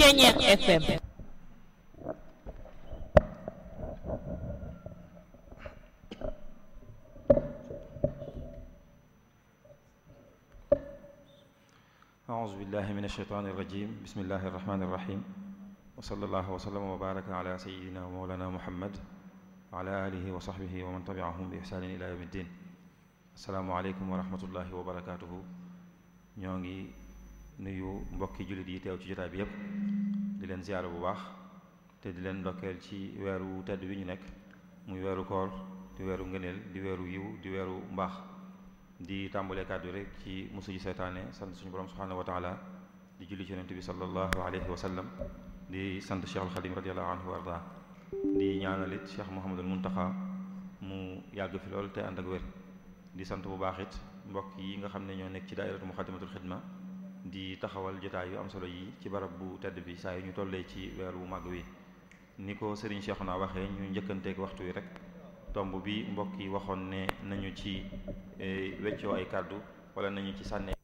Ceñeex FM أعوذ بالله من الشيطان الرجيم بسم الله الرحمن الرحيم وصلى الله وسلم وبارك على سيدنا ومولانا محمد وعلى آله وصحبه ومن تبعهم بإحسان إلى يوم الدين السلام عليكم ورحمة الله وبركاته ñoo ngi nuyu mbokki jullit yi teew ci jotaay bi yépp di leen ziyaara bu baax te di leen ndokkeel ci weeru tedd bi ñu nekk muy weeru koor di weeru ngëneel di weeru yiw di weeru mbaax di tàmbalee kàddu rek ci musu ji seytaane sant suñu borom subhanahu wa taala di julli ci yonent bi sallallahu alayhi wa sallam di sant Cheikh al Xadim radiallahu anhu wa arda di ñaanalit Cheikh Mouhamadul Muntaxa mu yàgg fi lool te ànd ak wér di sant bu baax it mbokk yi nga xam ne ñoo nekk ci daairatu muxaddamatul xidma di taxawal jotaay yu am solo yi ci barab bu tedd bi saa yu ñu tollee ci weer wu màgg wi ni ko Serigne Cheikhouna waxee ñu njëkkanteeg waxtu wi rek tomb bi mbokk yi waxoon ne nañu ci weccoo ay kàddu wala nañu ci sànnee